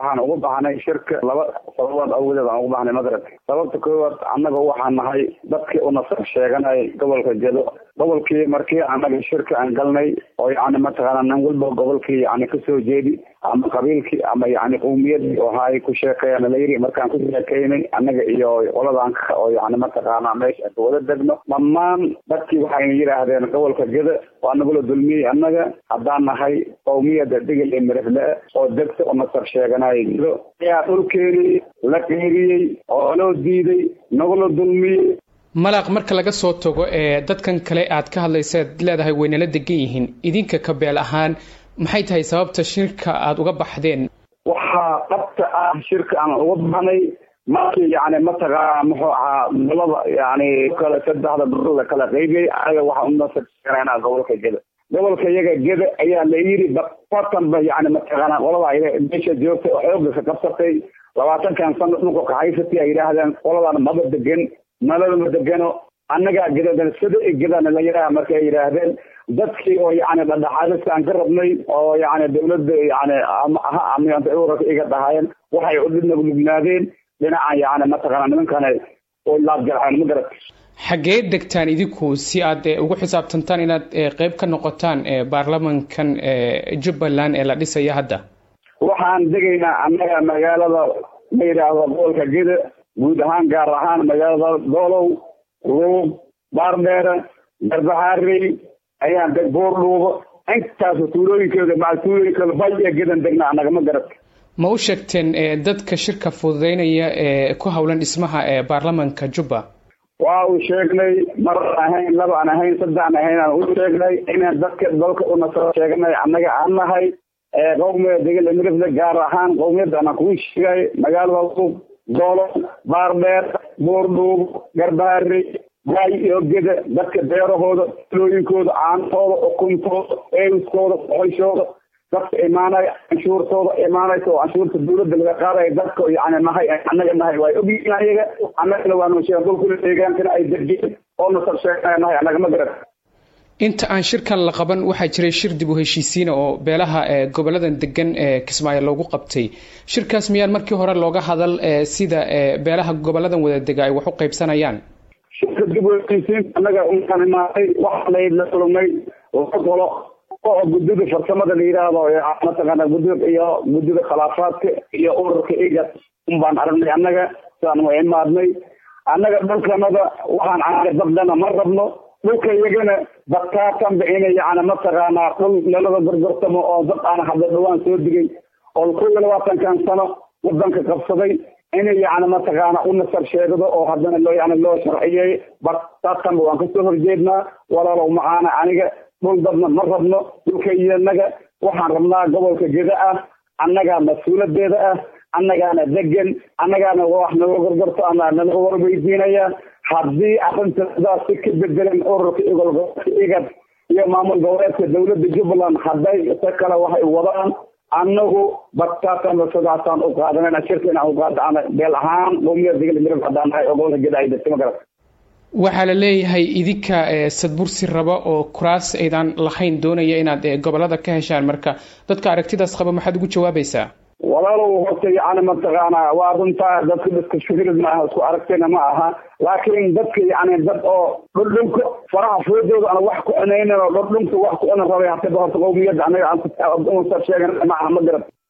waxaan ugu baxnay shirka laba sababood awgedeed aan ugu baxnay magarad sababta koowaad annaga waxaan nahay dadkii unasar sheeganay gobolka jedo gobolkii markii annaga shirka aan galnay oo yani mataqaana nin walba gobolkii yani kasoo jeedi ama qabiilkii ama yani qowmiyadii oha ay ku sheekeeyaan layiri markaan ku sheekeynay annaga iyo qoladan oo yani mataqaana meesha ka wada degno dhammaan dadkii waxayna yidhaahdeen gobolka geda waa nagula dulmiyey annaga haddaan nahay qowmiyada digil iyo mirifle oo degta oo nasar sheeganay gedo ayaa dhulkeenii la qeyriyey oo loo diiday nagula dulmiyey malaq marka laga soo tago ee dadkan kale aad ka hadlaysaad leedahay waynala degan yihiin idinka kabeel ahaan maxay tahay sababta shirka aada uga baxdeen waxaa dhabta ah shirka aan uga baxnay markii yani mataqaana muxuu ahaa dalada yani kale saddexda dhul la kala qaybiyey anaga waxa unasarnaa gobolka geda gobolka iyaga geda ayaa la yiri batanba yani mataqaana qolada meesha joogta oo xooga ka qabsatay labaatankan sano dhulka ka haysatay ay yidhaahdeen qoladan maba degan nalama degano annagaa gedadan sida gedana la yidhaha marka ay yidhaahdeen dadkii oo yani dhadhaxaadista aan ka rabnay oo yani dawladda yani urarka iga dhahaayeen waxay udhinaglignaadeen dhinacan yani mataqaana nimankana oo laabjarxeen ma garat xaggee degtaan idinku si aad ugu xisaabtantaan inaad qeyb ka noqotaan baarlamankan jubbaland ee la dhisaya hadda waxaan degaynaa annaga magaalada la yidhaahdo gobolka geda guud ahaan gaar ahaan magaalada doolow luuq baardheere garbahaarey ayaan deg boordhuubo intaas tuulooyinkeeda maa tuulooyinkooda bay ee gedan degna annaga ma garat ma u sheegteen dadka shirka fududeynaya ee ku howlan dhismaha ee baarlamanka jubba waa uu sheegnay mar ahayn laba aan ahayn saddex aan ahayn aan u sheegnay inaan dadka dalka unasoo sheegnay annaga aan nahay qowmiyada degala mirifle gaar ahaan qowmiyadda anaan kugu sheegay magaalada luuq doolo baardheer boordhuub garbaharey waay iyo geda dadka beerahooda tulooyinkooda caantooda ukuntooda ewiskooda qoyshooda dadka imaanaya canshuurtooda imaanaysa oo canshuurta dawladda laga qaadaya dadka yani nahay annaga nahay waa ogyihiin ayaga annagana waanu sheegen dhulkula deegaankana ay degeen oo nasab sheegnaya nahay annaga ma garan inta aan shirkan la qaban waxaa jiray shir dib u heshiisiina oo beelaha goboladan degan ee kismaayo loogu qabtay shirkaas miyaan markii hore looga hadal sida beelaha goboladan wada dega ay wax u qaybsanayaan shirka dib u heshiisiinta annaga unkaan imaanay waxaanay la kulmay laba golo oo guddida farsamada la yidhaahdo mataqaana guddida iyo guddida khilaafaadka iyo ururka iga un baan aragnay annaga sidaan wa imaadnay annaga dhulkanada waxaan caaga dabdana ma rabno dhulka iyagana badkaatanba inay yani mataqaanaa dhul nalada gorgortamo oo dad aan hadda dhawaan soo digay oo kow iyo labaatankan sano wadanka qabsaday inay yani mataqaana u nasar sheegdo oo haddana loo yani loo sharciyey badkaatanba waan kasoo horjeednaa walaalow macaana aniga dhul dadna ma rabno dhulka iyanaga waxaan rabnaa gobolka geda ah annagaa mas-uuladeeda ah annagaana degan annagaana wax naga gorgorto ama nalaga warweydiinaya haddii arrintadaa si ka bedelan ururka igolgobolka igad iyo maamul goboleedka dawladda jubbaland hadday se kale waxay wadaan annagu badkaatanba sidaasaan u qaadanayna shirka inaan u qaadana beel ahaan qowmiyada digil mirib haddaan nahay oo gobolka geda ay degtay ma garat waxaa la leeyahay idinka sadbursi raba oo kuraas aydan lahayn doonaya inaad gobolada ka heshaan marka dadka aragtidaas qaba maxaad ugu jawaabaysaa walaalow horta yani mataqaana waa runtaa dadka dadka fikrid maaha isku aragtayna ma aha laakiin dadka yani dad oo dhudhunka faraha foodooda aan wax ku cunaynin oo dhudhunka wax ku cunan rabay hataba horta qowmiyadda anaga aan sheegan maaha ma garad